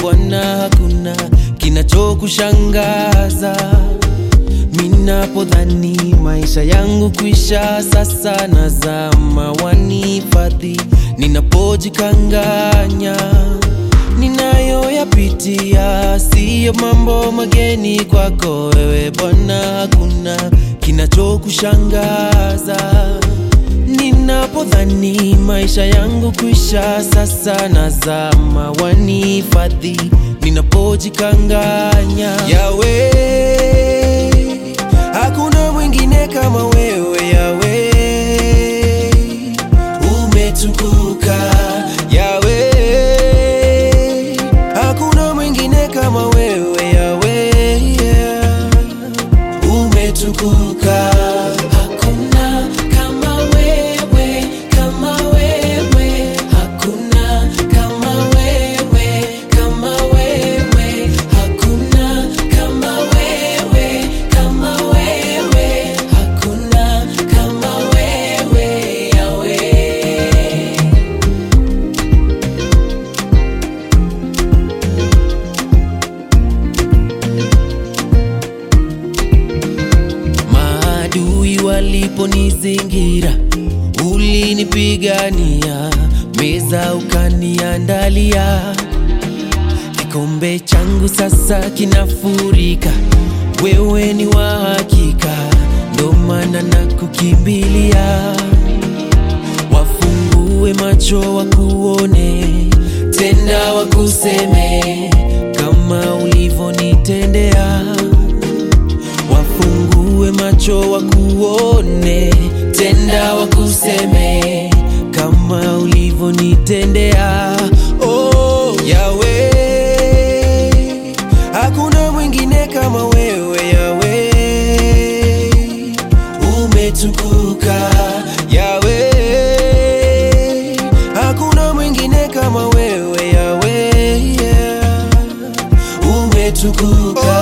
Bwana, hakuna kinachokushangaza. Minapodhani maisha yangu kwisha, sasa nazama, wanifadhi ninapojikanganya. Ninayoyapitia siyo mambo mageni kwako wewe Bwana, hakuna kinachokushangaza. Ninapodhani maisha yangu kwisha, sasa nazama, wanifadhi ninapojikanganya. Yawe, hakuna mwingine kama wewe Yawe, umetukuka Yawe, hakuna mwingine kama wewe Yawe, yeah. umetukuka Hakuna kama wewe, kama wewe, hakuna kama wewe, kama wewe, hakuna kama wewe, kama wewe, hakuna kama wewe, Yawe. Maadui waliponizingira, ulinipigania, meza ukaniandalia. Kikombe changu sasa kinafurika, wewe ni wa hakika, ndo maana nakukimbilia. Wafungue macho wakuone, tenda wakuseme, kama ulivyonitendea wafungue macho wakuone, tenda wakuseme kama ulivyonitendea. Oh, Yawe, hakuna mwingine kama wewe Yawe, umetukuka Yawe, hakuna mwingine kama wewe Yawe, yeah. umetukuka